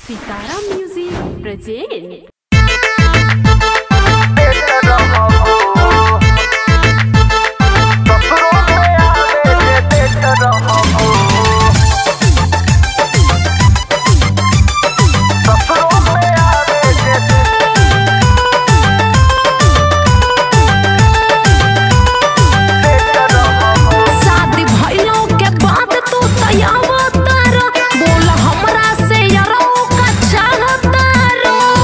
सितारा music present शादी भइलो के बाद तू तैयार बोल हमरा से यारो का चाहतार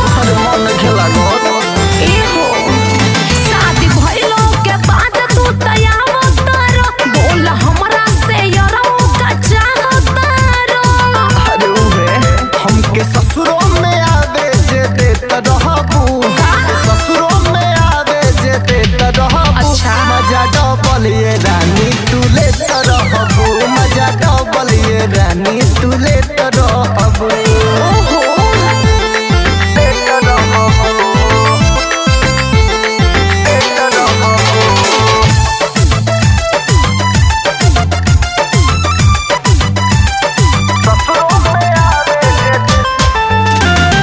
एहो शादी भइलो के बाद तू तैयार बोल हमरा से यारो का चाहतार अरे उहे हमके ससुरों में आवे जे देत रहबू हमके ससुरों में आवे जे देत रहबू अच्छा। मजा डबल ये रानी तू लेत रहबू मजा डबल ये रानी तू लेत रहबू ओहो लेत रहबू लेत रहबू ससुरों में आवे जे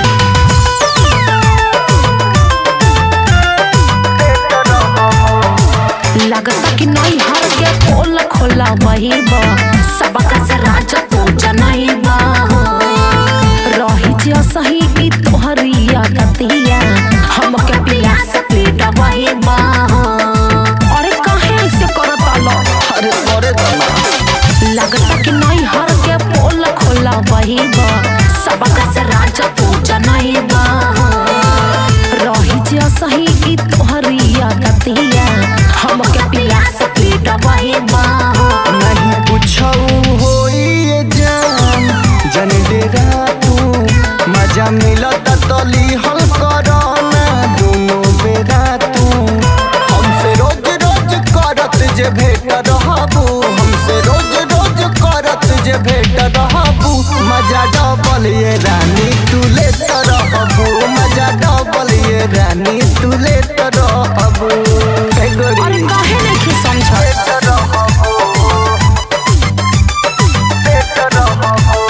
लगता कि नहीं हर के पोल खोला वही बा सबका से राजा तू जनैबा रही जे सही की तोहरी आदतिया हमके पिया से पीट वही बा अरे काहे ऐसे करता लो अरे करे तना लगता कि नहीं हर के पोल खोला वही बा सबका से राजा तू जनैबा रही जे सही की तोहरी आदतिया हमके पिया से पीट वही बा नहीं पूछौ होई ये जान जन डेरा तू मजा मिलत तली हल करना दोनों बेरा तू हमसे रोज रोज करत जे भेट रहबू हमसे रोज रोज करत जे भेट रहबू मजा डबल ये रानी तू लेत रहबू मजा डबल ये रानी तू लेत रहबू हे गोरी अरे काहे नहीं समझ लेत रहबू लेत रहबू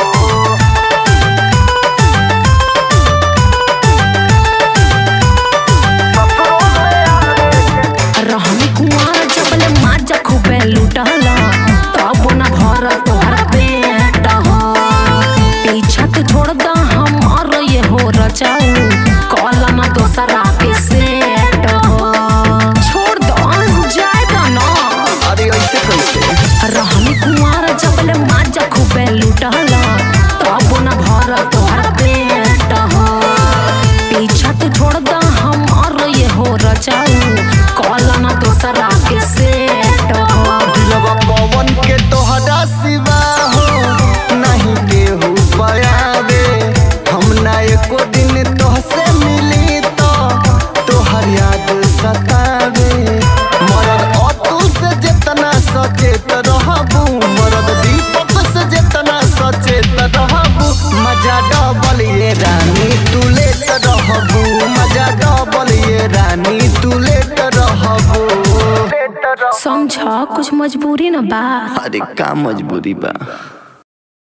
रहनी कुआर जबल माजा खूबे लुटला तब न भर तोहर पेट हो पीछा तो छोड़ दा हमार ये हो रचाऊ कॉला न दोसरा के सेट हो छोड़ दो जाए दा ना अरे ऐसे कैसे रहनी कुआर जबल माजा खूबे लुटला तब न भर तोहर पेट हो पीछा तो छोड़ दा हमार ये हो रचाऊ कॉला न दोसरा के सेट हो दिलवा पवन के तोहरा सिवा हो नहीं केहू पयावे हम ना एको दिन तोहसे मिली तो तोहर याद सतावे मरद अतुल से जितना सचेत रहबू मरद दीपक से जितना सचेत रहबू मजा डबल ये रानी तू लेत रहबू मजा डबल ये रानी तू लेत रहबू लेत रहबू समझ कुछ मजबूरी न बा अरे का मजबूरी बा